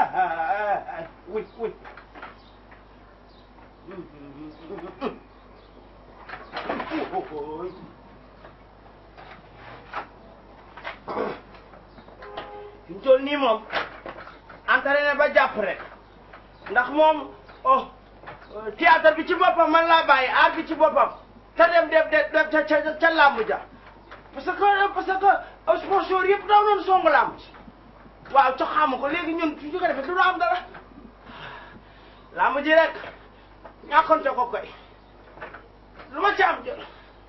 wuy wuy fi ñu toll nii moom entraîné ba jàpp rek ndax moom oh théâtre bi ci boppam man laa bàyyi art bi ci boppam te dem dem dem ca ca ca làmb ja parce que parce que sponsor yëpp daw doon songu làmb ci waaw ca xamu ko léegi ñun su ñu ko defee du ñu am dara làmb ji rek ñàkkonte ko koy lu ma ci am jël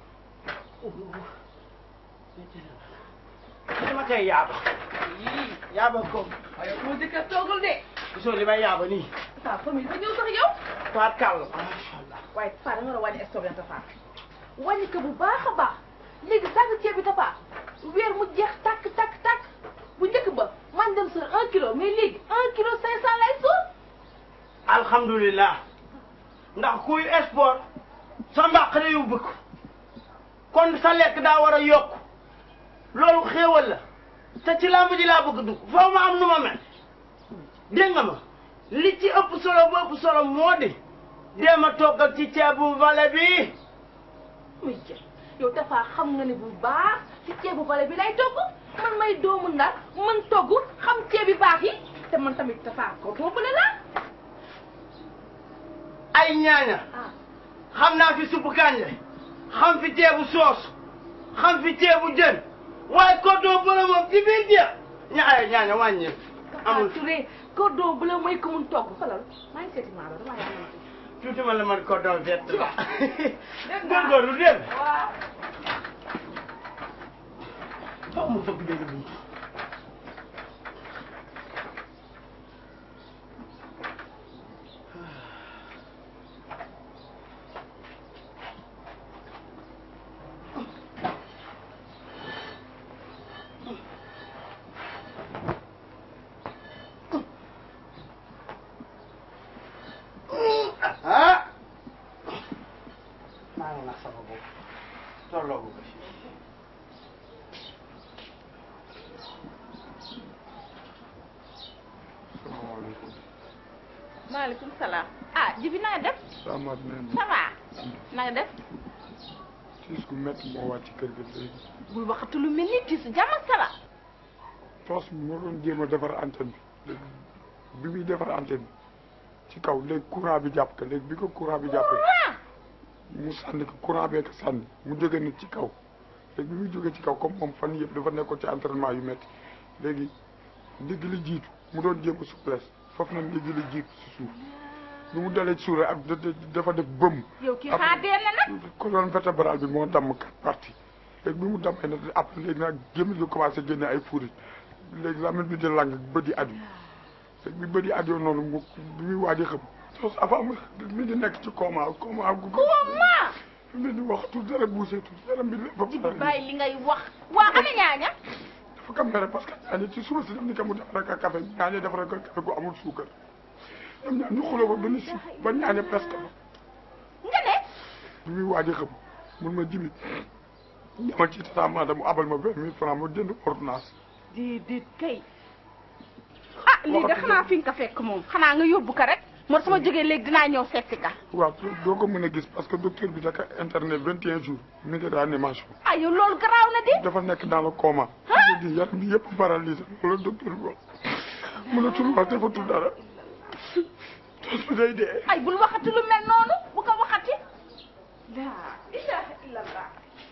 dama koy yaaba yii yaaba ko waaye moo jëkkër toogul de. gisoo li may yaaba nii Tafa famille ba ñëw sax yow. faat kàll macha allah waaye Tafa da nga war a wàññi stock bi Tafa wàññi ko bu baax a baax léegi sànq ceeb bi Tafa weer mu jeex tàkk tàkk tàkk bu njëkk ba man dem sur un kilo mais léegi un kilo cinq cent lay suur. alhamdulilah ndax kuy sport sa mbaq la yu bëgg kon sa lekk daa war a yokk loolu xéewal la te ci làmb ji laa bëgg dugg foo ma am nu ma mel dégg nga ma li ci ëpp solo bu ëpp solo moo di dee ma toggal ci ceebu vale bi muy jël yow Tafa xam nga ne bu baax ci ceebu bale bi lay togg man may doomu ndar man togg xam ceeb bi baax yi te man tamit Tafa ko toppale la ay ñaaña ah xam naa fi suppu kànja xam fi ceebu soos xam fi ceebu jën waaye koddoo bële moom ci biir jeex ñaaya ñaaña wàññi Tafa amul Touré cordon bleu mooy ko mun togg falal maa ngi seeti maalo damaa yàlla tuuti ma la man koddoo vert la Dégg nga. góorgóorlu dégg waaw faw mu fëgg dégg bi ah maa ngi nax sama bopp tolloo ko ci salaamaaleykum. maaleykum salaam ah jibi na nga def Samath nee ça va na nga def tiis gu métti moo wàcc ci kër gi léegi. bul waxatu lu mel ni tiis jàmm ak salaam tos bi moo doon jéem a defar antenne bi léegi bi muy defar antenne bi ci kaw léegi courant bi jàpp ko léegi bi ko courant bi jàppee ah mu sànni ko courant bee ko sànni mu jóge nit ci kaw léegi bi muy jógee ci kaw comme moom fan yëpp dafa nekkoon ci entraînement yu métti léegi ndigg li jiitu mu doon jéem a souplesse foofu nag ndigg li jiitu si suuf bi mu dalee ci suuf rek ak da- da- dafa def bëmm. yow kii xaar dee na nag colonne vertébrale bi moo damm quatre parties léegi bi mu dammee nag après léegi nag gémmiñ gi commencé génne ay furit léegi lamine bi di lang bët yi aju léegi bi bët yi aju noonu mu bi muy waaj a xam sos avant mu mi di nekk ci coma coma gu ma mi di waxtu dara bougé tout yaram bi lépp jibi bàyyi li ngay wax waa ana ñaaña dafa kam mere parce que ñaañe ci suba si daf ni ka mu def rek a café ñaañe def rek a café gu amul suukar ñoom ñaar ñu xuloo ba benn si ba ñaañe presque ba nga ne bi muy waaj a xam mun ma jibi dama ci tata madame mu abal ma vingt mille francs ma jënd ordonnance déedéet kay ah lii de xanaa fi nga ko fekk moom xanaa nga yóbbu ko rek moo sama jógee léegi dinaa ñëw seeti ka waaw doo ko mën a gis parce que docteur bi daka internet vingt et un jours mi ngi réanimation ah yow loolu garaaw na di dafa nekk dans le coma di yaram bi yëpp paralysé loolu la docteur bi wax mënatul wax defatul dara tos bi day dee ay bul waxati lu mel noonu bu ko waxati la ilaha illallah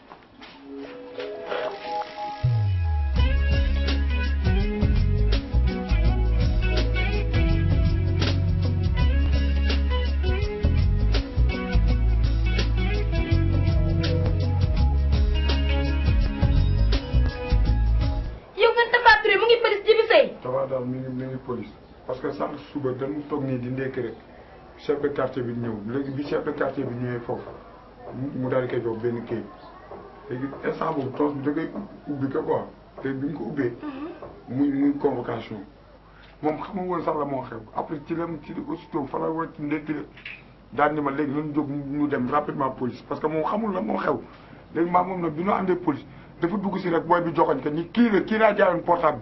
yow nga Tapha Touré mu ngi pëlis jibi sëy dafa daal mi ngi mi ngi police parce que sànq suba dañu toog nii di ndekki rek chef de quartier bi ñëw léegi bi chef de quartier bi ñëwee foofu mu mu daal di koy jox benn kayit léegi instant boobu tos bi da koy ubbi ko quoi léegi bi mu ko ubbee muy muy convocation moom xamul woon sax la moo xew après ci la ci aussitôt fa la wàcc ndekki la daal ni ma léegi nañu jóg ñu dem rapidement police parce que moom xamul la moo xew léegi maa moom nag bi ñu àndee police dafa dugg si rek booy bi joxoñ ko ni kii la kii laa jaayoon portable bi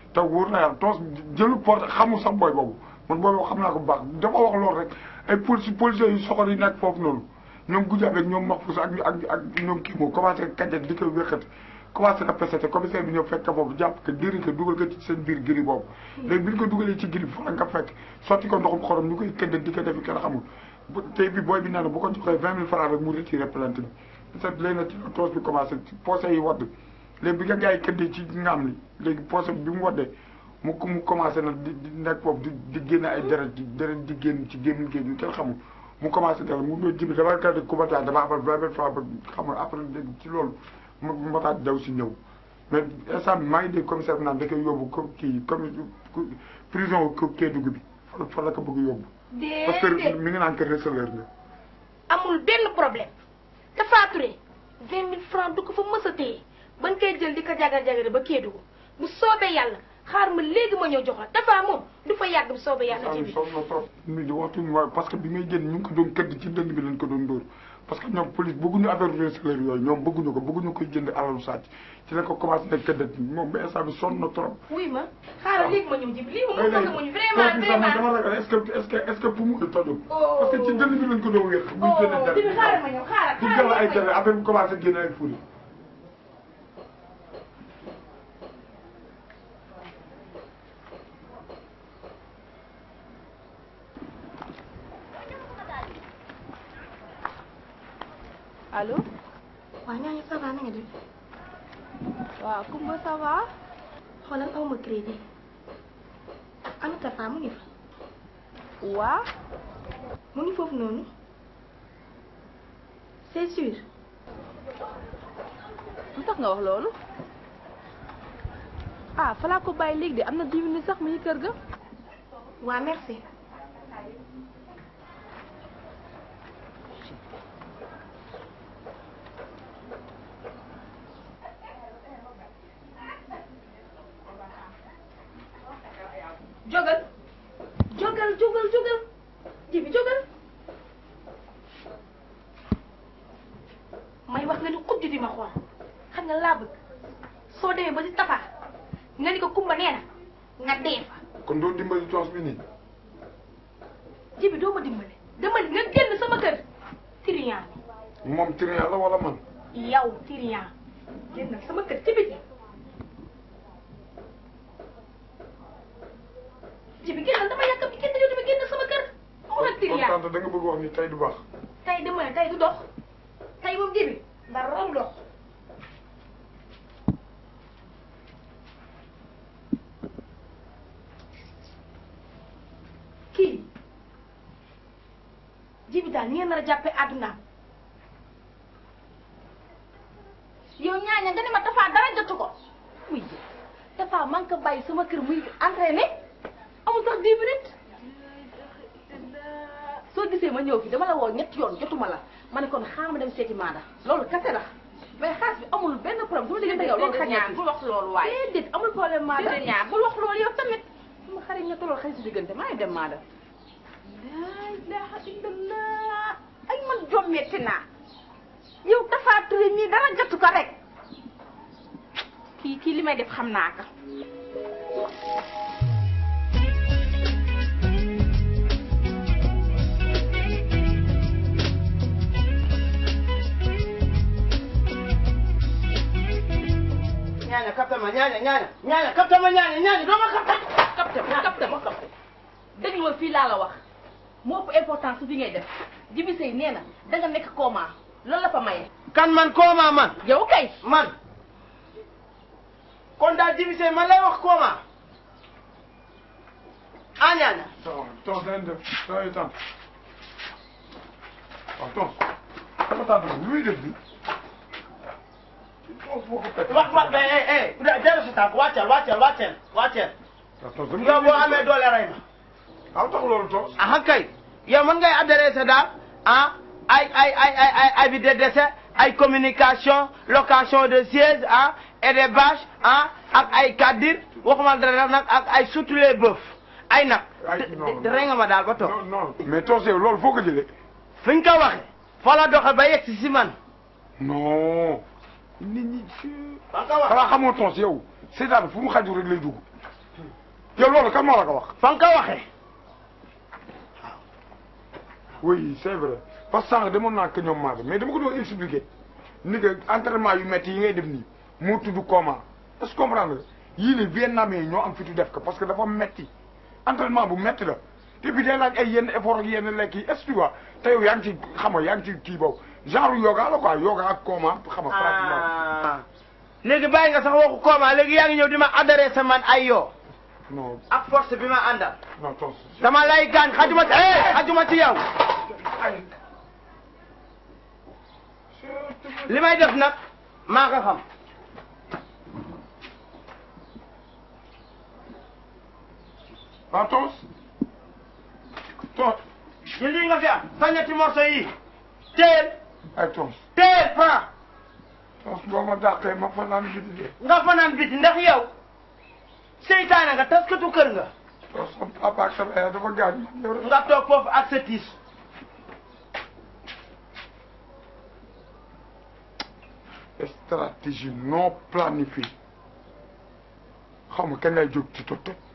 te wóor na yàlla toos jëlu porte xamul sax booy boobu man booy boobu xam naa ko bu baax dafa wax loolu rek ay police policiers yu soxor yi nekk foofu noonu ñoom guddi avec ñoom Mahfouz ak ak ak ñoom kii moo commencé kajet di ko wéqati commencé na pesete commissaire bi ñëw fekk ko foofu jàpp que diri ko dugal ko ci seen biir giri boobu léegi bi ñu ko dugalee ci giri bi fa la nga fekk sotti ko ndoxum xorom ñu koy këdde di ko defi kenn xamul bu tey bi booy bi nee na bu ko joxee vingt mille francs rek mu retiré plainte bi peut-être léegi nag ci la toos bi commencé poosé yi wadd léegi bi nga gars yi këddee ci ngaam li léegi poosé bi mu waddee mu mu commencé nag di di nekk foofu di di génne ay deret di deret di génn ci gémmiñ géej yu kenn xamul mu commencé dara mu doon jibi dama kadi kubataay dama xamal vingt mille francs ba xamul après léegi ci loolu ma mataat daw si ñëw mais instant bi maa ngi dégg commissaire bi naan da koy yóbbu ko kii comme prison ko Kédougou bi fa fa la ko bëgg yóbbu parce que déedéet mi ngi naan que receleur nga amul benn problème Tapha Touré vingt mille francs du ko fa mës a téye bañ koy jël di ko jagar jagare ba Kédougou bu soobee yàlla xaar ma léegi ma ñëw jox la Tapha moom du fa yàgg bu soobee yàlla ci instant bi bi sonn na trop mi di waxtu mooy parce que bi may génn ñu ngi ko doon këdd ci dënd bi lañ ko doon dóor parce que ñoom police bëgguñu affaire receleur yooyu ñoom bëgguñu ko bëgguñu koy jënd alalu sàcc ci la ko commencé nag këddat moom ba instant bi sonn na trop wuy ma xaaral léegi ma ñëw jib lii moom mu bëgg muñu toog vraiment bi sax man vraiment dama ragal est-ce que est-ce que est-ce que pour mu tojul Oh. parce que ci dënd bi lañ ko doon wér muy génne oh dara jibi xaaral ma ñëw xaaral di xaaral jël ay ma tere ñëw. affaire bi commencé génne ay furi allo waaw ñooñu ça va na nga def waaw Kumba ça va xoolal aw ma crédit ana Tapha mu ngi fa waa mu ngi foofu noonu c'est sûr lu tax nga wax loolu ah falaa ko bàyyi léegi de am na dix minutes sax mu ngi kër ga waa merci jógal jógal jógal jógal jibi jógal may wax nga ni xujj di ma xool xam nga laa bëgg soo demee ba ci Tapha nga ni ko kumba nee na nga dee fa kon doo dimbali toos bi nii jibi doo ma dimbale dama ni nga génn sama kër tiriyan moom trian la wala man yow tiriyan génn sama kër ci biti jibi génnal dama yàkkam ci génn yow dama génn sama kër mu nag kon tiriyan tante da nga bëgg wax ni tey du baax tey dama ne tey du dox tey moom jibi dara du dox kii jibi daal ni ngeen nar a jàppee àddunaam yow ñaaña nga ne ma Tapha dara jotu ko muy Tapha man ko bàyyi sama kër muy entraîné amul sax dix minutes soo gisee ma ñëw fi dama la woo ñetti yoon jotuma la ma ne kon xaaral ma dem seeti maada loolu kese la mais xaalis bi amul benn problème su ma diggante yow loolu xaj na fi bul wax loolu waaye déedéet amul problème maada Déedéet ñaar. bul wax loolu yow tamit sama xarit ñett loolu xarit si diggante maa ngi dem maa dem laa ilaha illallah ay man jommetti naa yow Tapha Touré mii dara jotu ko rek kii kii li may def xam naa ko ñaaña kapta ma ñaaña ñaaña ñaaña kapta ma ñaaña ñaaña doo ma kapta kapte ma kapte ma kapte déglu ma fii laa la wax moo ëpp importance su fi ngay def Jibi Sey nee na danga nekk coma loolu la fa maye kan man kooma man yow kay man kon daal jibisee man lay wax kooma ah ñaaña ça va toos dañ def ça va tante waaw toos sama tante bi lu muy def bi toos boo ko fekk wax wax eh eh eh jël sa tànk wàccal wàccal wàccal wàccal waaw toos dama yow boo amee doole rey ma aw tax loolu toos ah kay yow mën ngay adressé daal ah ay ay ay ay ay avis de décès ay communication location de siège ah et des bâches ah ak ay kaddir waxuma dara nag ak ay surtout les bœufs ay nag Ay, non, rey nga ma daal ba toog non non mais toos yow loolu foo ko jëlee fi ñu ko waxe fa la doxe ba yegg si si man non nit ñi ci fa nga ko waxe xanaa xamoo toos yow seetaan fu mu xaju rek lay dugg yow loolu kan moo la ko wax. fa nga ko waxee oui c'est vrai parce que sànq demoon naa ko ñoom Maodo mais dama ko doon expliquer ni que entraînement yu métti yi ngay def nii moo tudd coma est-ce que comprendre nga yii nii Vietnamais yi ñoo am fitu def ko parce que dafa métti entraînement bu métti la te bi day laaj ay yenn effort ak yenn lekk yi est-ce que tu vois te yow yaa ngi ci xam nga yaa ngi ci kii boobu genre yoga la quoi yoga ak coma xam nga pratiquement. ah léegi bàyyi nga sax waxu kooma léegi yaa ngi ñëw di ma adressé man ay yoo non ak force bi ma àndal non tos. dama lay gaañ xajuma ci eh xajuma ci yow ay. li may def nag maa ko xam ah tos. tos. ñu lii nga fi am sa ñetti morceau yi teel ay tos. teel Franc tos boo ma dàqee ma fanaan bi di dee. nga fanaan biti ndax yow seytaane nga taskatu kër nga tos sama papa ak sama yaay dafa gaañ. yow de- nga toog foofu ak sa tiis stratégie non planifiée xaw ma kañ lay jóg ci tot tot